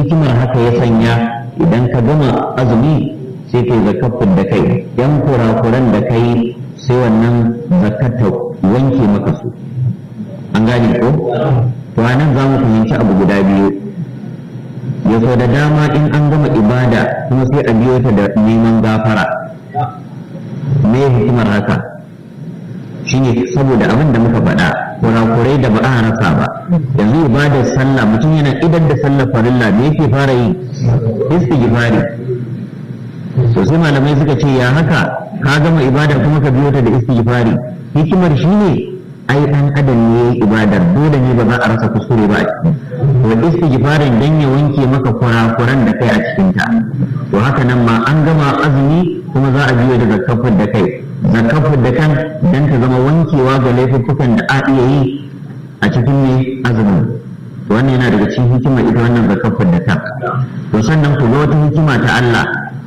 hikimar haka ya sanya idan ka gama azumi sai kai zakafin da kai yan kurakuran da kai sai wannan zakar ta wanke maka su an gane ko to anan za mu fahimci abu guda biyu ya so da dama in an gama ibada kuma sai a biyo ta da neman gafara me hikimar haka shine saboda abin da muka faɗa kurakurai da ba a rasa ba yanzu ibadar sallah mutum yana idan da sallar farilla me yake fara yi istighfari to sai malamai suka ce ya haka ka gama ibada kuma ka biyo ta da istighfari hikimar shine ai dan adam ne ibadar dole ne ba za a rasa kuskure ba a ciki to istighfarin dan ya wanke maka kurakuran da kai a cikin ta to haka nan ma an gama azumi kuma za a biyo da zakafin da kai zakafin da kan dan ta zama wankewa ga laifuffukan da a iya yi a cikin ne azumin wannan yana daga cikin hikimar ita wannan zakafin da kan to sannan ku ga wata hikima ta Allah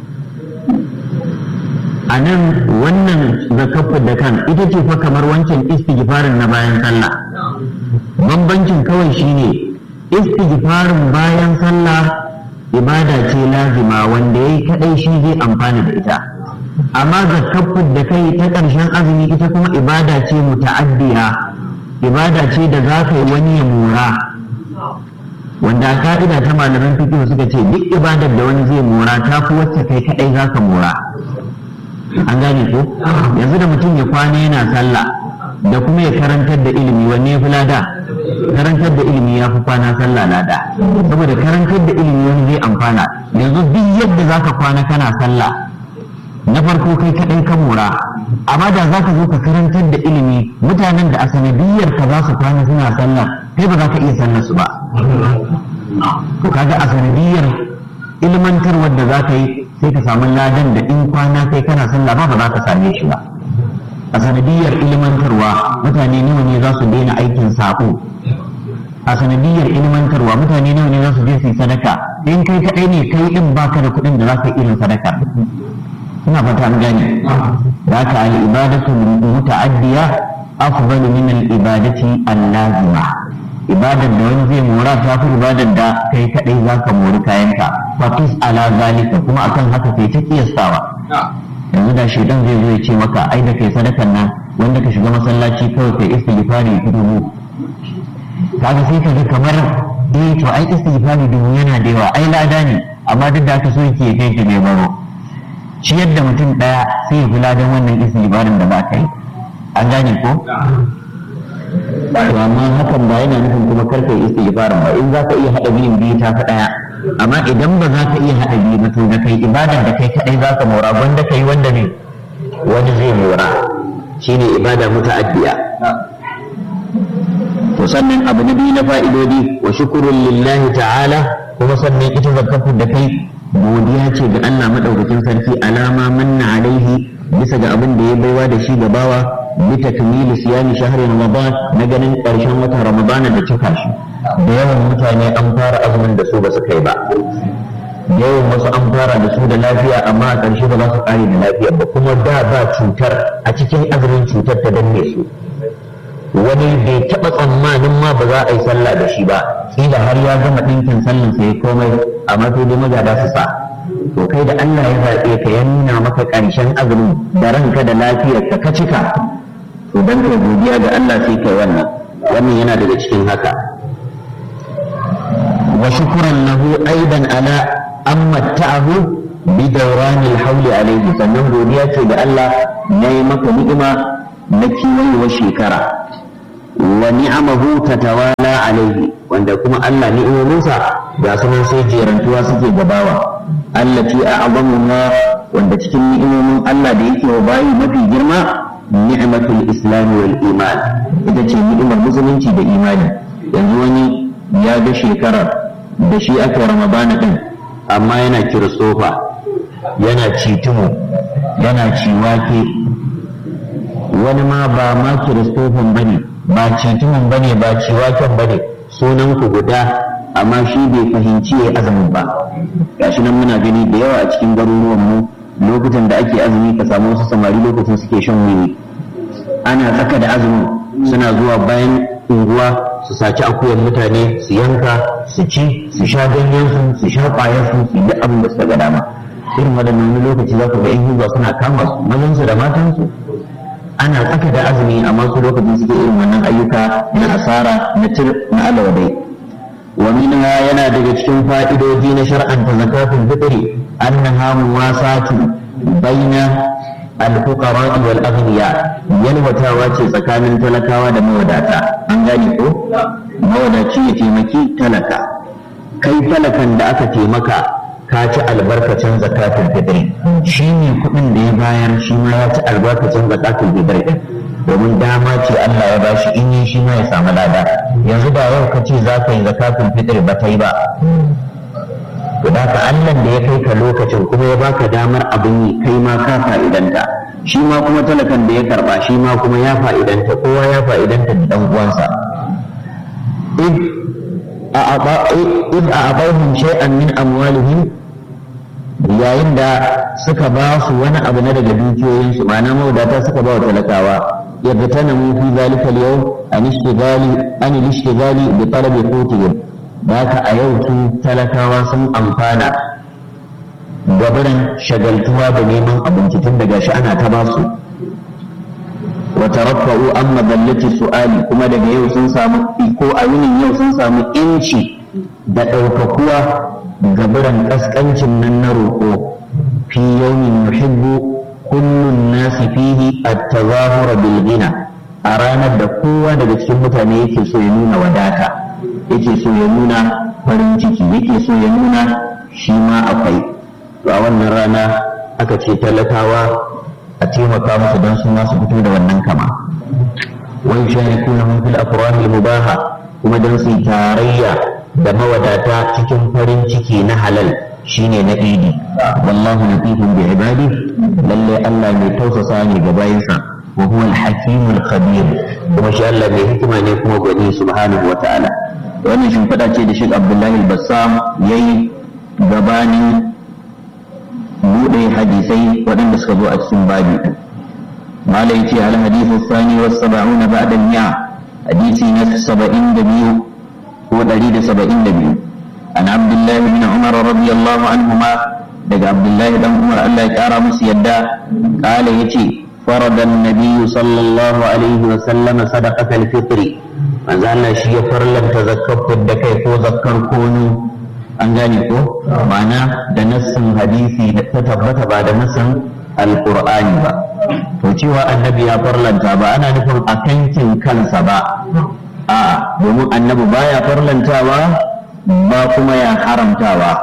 a nan wannan zakafin da kan ita ce fa kamar wancan istighfarin na bayan sallah bambancin kawai shine istighfarin bayan sallah ibada ce lazima wanda yayi kadai shi zai amfana da ita amma zakafin da kai ta ƙarshen azumi ita kuma ibada ce muta'addiya ibada ce da za ka yi wani ya mora wanda a ka'ida ta malaman fiqh suka ce duk ibadar da wani zai mora ta fi wacce kai kadai za ka mora an gane ko yanzu da mutum ya kwana yana sallah da kuma ya karantar da ilimi wanne ya fi lada karantar da ilimi ya fi kwana sallah lada saboda karantar da ilimi wani zai amfana yanzu duk yadda za ka kwana kana sallah na farko kai kaɗai ka mora amma da za ka zo ka karantar da ilimi mutanen da a sanadiyar ka za su kwana suna sallah kai ba za ka iya sallar su ba to kaga a sanadiyar ilmantarwar da za ka yi sai ka samu ladan da in kwana kai kana sallah ba ba za ka same shi ba a sanadiyar ilmantarwa mutane nawa ne za su daina aikin sako a sanadiyar ilmantarwa mutane nawa ne za su je su yi sadaka in kai kaɗai ne kai in baka da kuɗin da za ka yi irin sadaka ina fata an gane da ka al ibadatu muta'addiya afdalu min al ibadati al lazima ibadar da wani zai mora ta fi ibadar da kai kadai za ka mori kayanka fatis ala zalika kuma akan haka kai ta kiyastawa yanzu da shaidan zai zo ya ce maka ai da kai sadakan nan wanda ka shiga masallaci kawai kai istighfari ki dubu kaga sai ka ga kamar eh to ai istighfari dubu yana da yawa ai lada ne amma duk da aka so yake kai ki bai baro ciyar da mutum ɗaya sai ya kula don wannan istighfarin da ba ka yi an gane ko to amma hakan ba yana nufin kuma karka yi istighfarin ba in za ka iya haɗa biyun biyu ta fi ɗaya amma idan ba za ka iya haɗa biyu ba to da kai ibadar da kai kaɗai za ka mora wanda kai wanda ne wani zai mora shine ibada muta'addiya to sannan abu na biyu na fa'idodi wa shukurun lillahi ta'ala kuma sannan ita zakatun da kai godiya ce ga Allah madaukakin sarki alama manna alaihi bisa ga abin da ya baiwa da shi gabawa bi takmili siyami shahri ramadan na ganin karshen watan ramadana da cika shi da yawan mutane an fara azumin da su ba su kai ba da yawan wasu an fara da su da lafiya amma a ƙarshe ba za su ƙare da lafiya ba kuma da ba cutar a cikin azumin cutar ta danne su wani bai taɓa tsammanin ma ba za a yi sallah da shi ba kila har ya gama ɗinkin sallan sai komai amma sai dai magada su sa to kai da Allah ya zaɓe ka ya nuna maka ƙarshen azumin da ranka da lafiyar ka ka cika to dan kai godiya ga Allah sai kai wannan wannan yana daga cikin haka wa shukran lahu aidan ala an matta'ahu bi dawranil hawli alayhi sannan godiya ce ga Allah na yi maka ni'ima na kiwayewar shekara wa ni'amahu tatawala alaihi wanda kuma Allah ni'imominsa ga sunan sai jerantuwa suke gabawa allati a'zamu ma wanda cikin ni'imomin Allah da yake wa bayi mafi girma ni'matul islam wal iman ita ce ni'imar musulunci da imani yanzu wani ya ga shekarar da shi aka ramadana din amma yana kiristofa yana citumu yana ciwake wani ma ba ma kiristofan bane ba citumin bane ba ciwaken bane sunan ku guda amma shi bai fahimci ya azumin ba gashi nan muna gani da yawa a cikin garuruwan mu lokutan da ake azumi ka samu wasu samari lokacin suke shan wiwi ana tsaka da azumin suna zuwa bayan unguwa su saci akuyan mutane su yanka su ci su sha ganyen su su sha ƙwayar su su yi abin da suka ga dama irin waɗannan wani lokaci za ku ga yan hizba suna kama su mazan su da matan su ana tsaka da azumi amma su lokacin suke irin wannan ayyuka na asara na tir na alawadai wa minha yana daga cikin fa'idoji na shar'anta zakatul fitri annaha muwasatu baina al-fuqara wal aghniya yalwatawa ce tsakanin talakawa da mawadata an gane ko mawadaci ya taimaki talaka kai talakan da aka taimaka ka ci albarkacin zakatul fitri shi ne kuɗin da ya bayar shi ma ya ci albarkacin zakatul fitri domin dama ce Allah ya bashi in yi shi ma ya samu lada yanzu da yau ka ce za ka yi zakatul fitri ba ta yi ba to da ka Allah da ya kai ka lokacin kuma ya baka damar abin yi kai ma ka fa'idanta shi ma kuma talakan da ya karba shi ma kuma ya fa'idanta kowa ya fa'idanta da dan uwansa إذ أعطوهم شيئا من أموالهم yayin da suka ba su wani abu na daga dukiyoyinsu ma'ana mawadata suka ba wa talakawa yadda tana mu fi zalika yau an ishtigali an ishtigali bi talabi qutihim da haka a yau su talakawa sun amfana gabarin shagaltuwa da neman abinci tun daga shi ana ta ba su wa taraffa'u an madallati su'ali kuma daga yau sun samu ko a yinin yau sun samu inci da ɗaukakuwa gabaran ƙasƙancin nan na roƙo fi yawmin yuhibbu kullun nasi fihi at-tazahura bil ghina a ranar da kowa daga cikin mutane yake so ya nuna wadata yake so ya nuna farin ciki yake so ya nuna shi ma akwai to a wannan rana aka ce talakawa a taimaka musu don su ma su fito da wannan kama wa yusharikuna fil afrahil mubaha kuma don su yi tarayya da mawadata cikin farin ciki na halal shine na idi wallahu latifun bi ibadi lalle Allah mai tausasa ne ga bayinsa wa huwa al-hakimul khabir kuma shi Allah mai hikima ne kuma gwani subhanahu wa ta'ala wannan shimfiɗa ce da Sheikh Abdullahi al-Bassam yayi gabanin buɗe hadisai waɗanda suka zo a cikin babi mala yace al hadithu thani was sab'una ba'da al-mi'a hadisi na 72 ko 172 an abdullahi bin umar radiyallahu anhuma daga abdullahi dan umar Allah ya kara musu yadda kala yace فرض النبي صلى الله عليه وسلم صدقة الفطر manzo Allah shi ya farlanta zakkar da kai ko zakkar kono an gane ko ma'ana da nassin hadisi da ta tabbata ba da nassin alqur'ani ba to cewa annabi ya farlanta ba ana nufin a kankin kansa ba a domin annabi baya farlantawa ba kuma ya haramtawa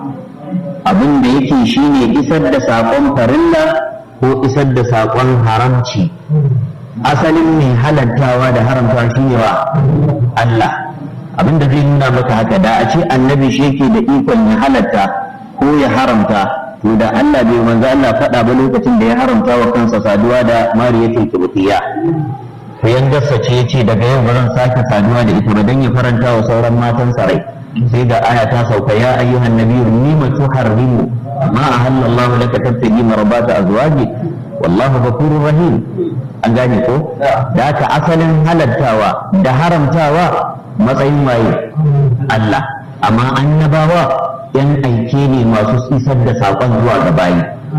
abin da yake shine isar da saƙon farilla ko isar da saƙon haramci asalin mai halartawa da haramtawa shine wa Allah abin da zai nuna maka haka da a ce annabi shi yake da ikon ya halatta ko ya haramta to da Allah bai manzo Allah faɗa ba lokacin da ya haramta wa kansa saduwa da mariyatul kibtiya to yan gassa ce yace daga yau ba zan sake saduwa da ita ba dan ya faranta wa sauran matan rai sai ga aya ta sauka ya ayyuhan nabiyyu lima tuharrimu ma ahalla Allah laka tabtagi marbata azwaji wallahu ghafurur rahim an gane ko da haka asalin halattawa da haramtawa matsayin waye Allah amma annabawa yan aike ne masu isar da saƙon zuwa ga bayi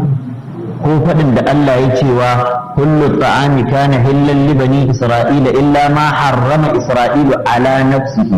ko faɗin da Allah ya cewa kullu ta'ami kana hillan li bani isra'ila illa ma harrama isra'ilu ala nafsihi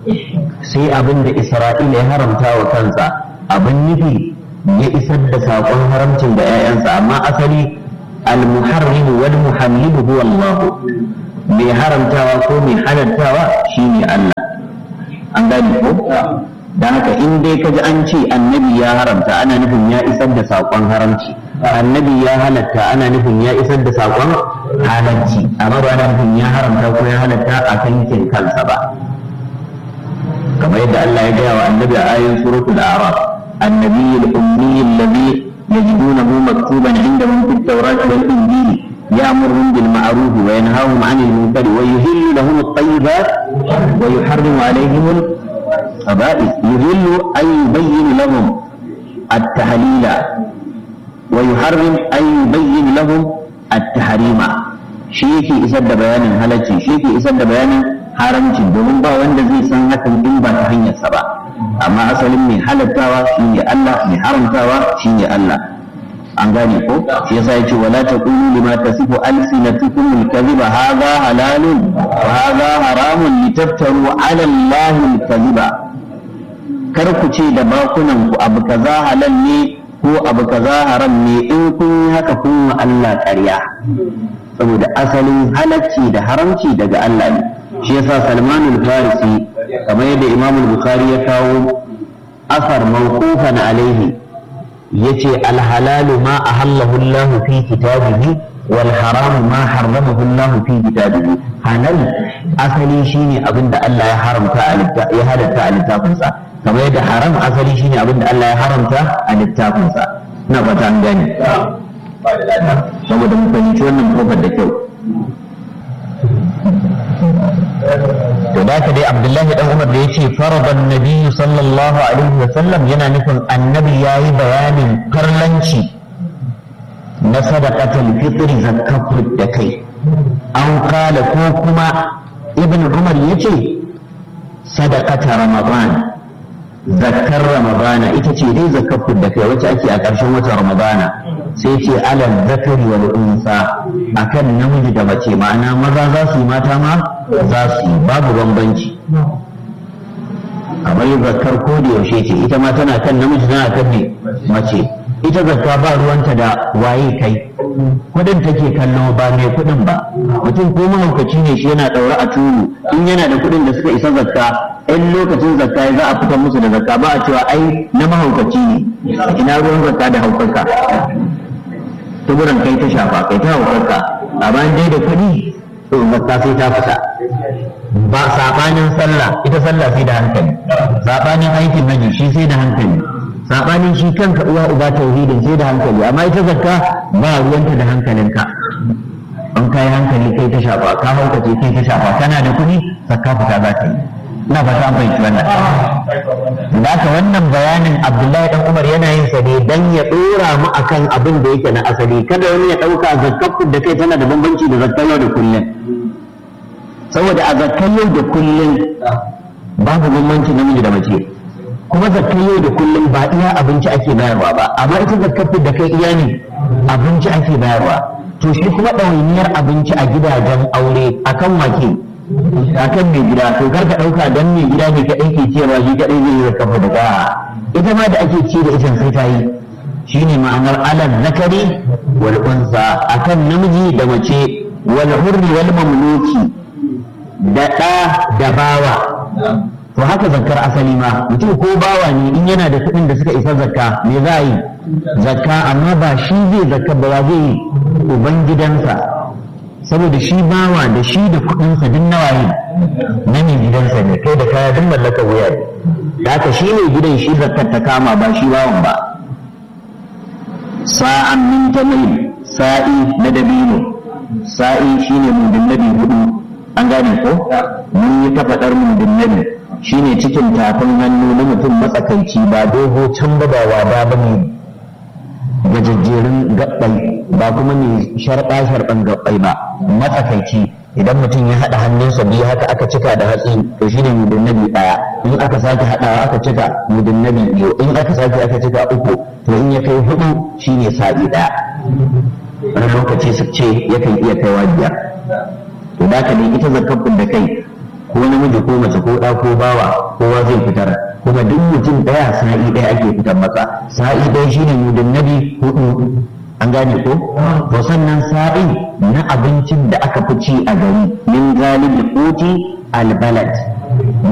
sai abin da isra'ila ya haramta wa kansa abin nufi ya isar da saƙon haramcin da 'ya'yansa amma asali al-muharrimu wal muhammidu huwa Allah mai haramtawa ko mai halartawa shine Allah an gane ko dan haka in dai kaji an ce annabi ya haramta ana nufin ya isar da saƙon haramci annabi ya halatta ana nufin ya isar da saƙon halarci amma ba ana nufin ya haramta ko ya halatta a kankin kansa ba kamar yadda Allah ya gaya wa annabi a ayoyin suratul a'raf النبي الأمي الذي يجدونه مكتوبا عندهم في التوراة والإنجيل يأمرهم بالمعروف وينهاهم عن المنكر ويهل لهم الطيبات ويحرم عليهم الخبائث يهل أن يبين لهم التحليل ويحرم أن يبين لهم التحريم شيكي إسد بيان هلتي شيكي إسد بيان haramci domin ba wanda zai san hakan in ba ta hanyarsa ba amma asalin mai halattawa shine Allah mai haramtawa shine Allah an gane ko shi yasa yace wala taqulu lima tasifu alsinatukum alkadhiba hadha halalun wa hadha haramun litaftaru ala allahi alkadhiba kar ku ce da bakunan ku abu kaza halal ne ko abu kaza haram ne in kun yi haka kun wa Allah ƙarya saboda asalin halacci da haramci daga Allah ne shi yasa Salman al-Farisi kamar yadda Imam al-Bukhari ya kawo asar mawqufan alaihi yace alhalalu ma ahallahu Allah fi kitabihi wal haramu ma harramahu Allah fi kitabihi halal asali shine abinda Allah ya haramta a ya halatta a littafinsa kamar yadda haram asali shine abinda Allah ya haramta a littafinsa na fata an gani saboda mu fahimci wannan kofar da kyau to da ka dai abdullahi dan umar da yace faradan nabiyyu sallallahu alaihi wa sallam yana nufin annabi yayi bayanin farlanci na sadaqatul fitri zakatu da kai an kala ko kuma ibn umar yace sadaqata ramadan zakkar ramadana ita ce dai zakatu da kai wacce ake a ƙarshen watan ramadana sai ce alal zakari wal unsa akan namiji da mace ma'ana maza za su yi mata ma za su yi babu bambanci kamar zakkar ko da yaushe ce ita ma tana kan namiji tana kan ne mace ita zakka ba ruwanta da waye kai kudin take kallo ba mai kudin ba mutum ko mahaukaci ne shi yana daure a turu in yana da kudin da suka isa zakka in lokacin zakka za a fitar musu da zakka ba a cewa ai na mahaukaci ne ina ruwan zakka da haukarka tuburan kai ta shafa kai ta haukarka a bayan dai da kuɗi to zakka sai ta fita ba sabanin sallah ita sallah sai da hankali sabanin aikin hajji shi sai da hankali sabanin shi kanka uwa uba tauhidin sai da hankali amma ita zakka ba ruwanta da hankalinka an kai hankali kai ta shafa ka haukace kai ta shafa kana da kuɗi zakka fita za ta yi ina fata an fahimci wannan da haka wannan bayanin abdullahi dan umar yana yin sa ne dan ya dora mu akan abin da yake na asali kada wani ya dauka zakkar da kai tana da bambanci da zakkar yau da kullum saboda a zakkar yau da kullum babu bambanci namiji da mace kuma zakkar yau da kullum ba iya abinci ake bayarwa ba amma ita zakkar da kai iya ne abinci ake bayarwa to shi kuma ɗawainiyar abinci a gidajen aure akan wake akan mai gida to kar ka ɗauka dan mai gida ne kaɗai ke ciyarwa shi kaɗai zai yi da kafa da ita ma da ake ci da ita sai ta yi shine ma'anar alal zakari wal unsa akan namiji da mace wal hurri wal mamluki da ɗa da bawa to haka zakkar asali ma mutum ko bawa ne in yana da kuɗin da suka isa zakka me za a yi zakka amma ba shi zai zakka ba zai yi uban gidansa saboda shi bawa da shi da kuɗinsa duk nawa ne na mai gidansa ne kai da kaya duk mallakar wuya da haka shi ne gidan shi zakkar ta kama ba shi bawan ba sa'an min tamil sa'i na dabino sa'i shine mudin nabi hudu an gane ko mun yi ta faɗar mudin nabi shine cikin tafin hannu na mutum matsakaici ba dogo can ba ba wada ba ne gajejjerun gabbai ba kuma mai sharɓa sharɓan gabbai ba matsakaici idan mutum ya haɗa hannunsa biyu haka aka cika da hatsi to shi ne mudin nabi ɗaya in aka sake haɗawa aka cika mudin nabi biyu in aka sake aka cika uku to in ya kai hudu shi ne sa'i ɗaya wani lokaci su ce yakan iya kaiwa biyar to da ka ita zakafin da kai ko namiji ko mace ko ɗa ko bawa kowa zai fitar kuma duk mutum ɗaya sa'i ɗaya ake fitar masa sa'i ɗaya shine mudin nabi hudu an gane ko to sannan sa'i na abincin da aka fi ci a gari min galibi kuti albalad